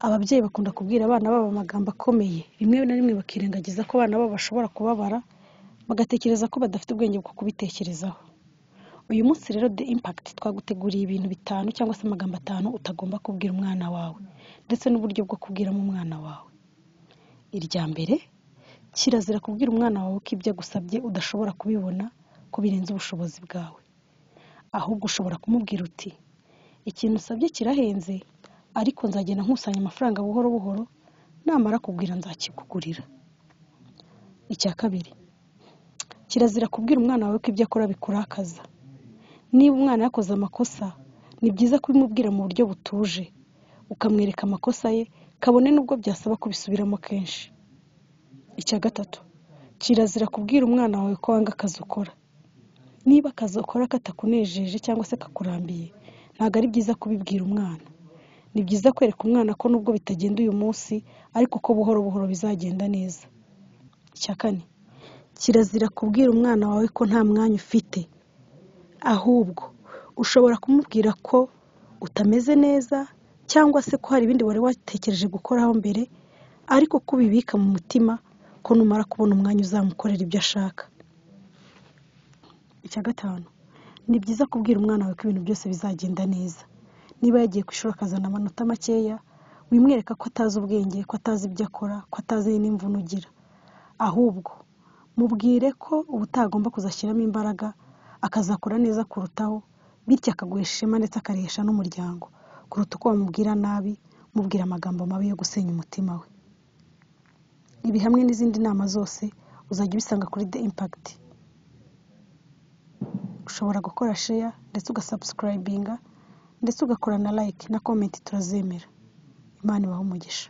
Ababyeyi bakunda kubwira abana babo amagambo akomeye, rimwe na rimwe bakirengagiza ko abana babo bashobora kubabara, bagatekereza ko badafite ubwenge bwo kubitekerezaho. Uyu munsi rero The Impact twaguteguriye ibintu bitanu cyangwa se amagambo atanu utagomba kubwira umwana wawe ndetse n'uburyo bwo kubwiramo umwana wawe. Irya mbere, kirazira kubwira umwana wawe ko ibyo agusabye udashobora kubibona ko birenze ubushobozi bwawe. Ahubwo ushobora kumubwira uti "ikintu usabye kirahenze ariko nzagenda nkusanya amafaranga buhoro buhoro, namara kugwira nzakikugurira". Icya kabiri, kirazira kubwira umwana wawe ko ibyo akora bikurakaza. Niba umwana yakoze amakosa, ni byiza kubimubwira mu buryo butuje, ukamwereka amakosa ye kabone n'ubwo byasaba kubisubiramo kenshi. Icya gatatu, kirazira kubwira umwana wawe ko wanga akazi ukora. Niba akazi ukora katakunejeje cyangwa se kakurambiye, ntabwo ari byiza kubibwira umwana. Ni byiza kwereka umwana ko nubwo bitagenda uyu munsi ariko ko buhoro buhoro bizagenda neza. Icya kane, kirazira kubwira umwana wawe ko nta mwanya ufite. Ahubwo ushobora kumubwira ko utameze neza cyangwa se ko hari ibindi wari watekereje gukoraho mbere ariko ko ubibika mu mutima ko numara kubona umwanya uzamukorera ibyo ashaka. Icya gatanu, ni byiza kubwira umwana wawe ko ibintu byose bizagenda neza. Niba yagiye ku ishuri akazana amanota makeya, wimwereka ko atazi ubwenge, ko atazi ibyo akora, ko atazi n'imvune ugira. Ahubwo mubwire ko ubutaha agomba kuzashyiramo imbaraga, akazakora neza kurutaho, bityo akaguhesha ishema ndetse akarihesha n'umuryango, kuruta uko wamubwira nabi, umubwira amagambo mabi yo gusenya umutima we. Ibi hamwe n'izindi nama zose uzajya ubisanga kuri The Impact. Ushobora gukora share ndetse ugasubscribinga ndetse ugakora na like na comment turazemera. Imana ibahe umugisha.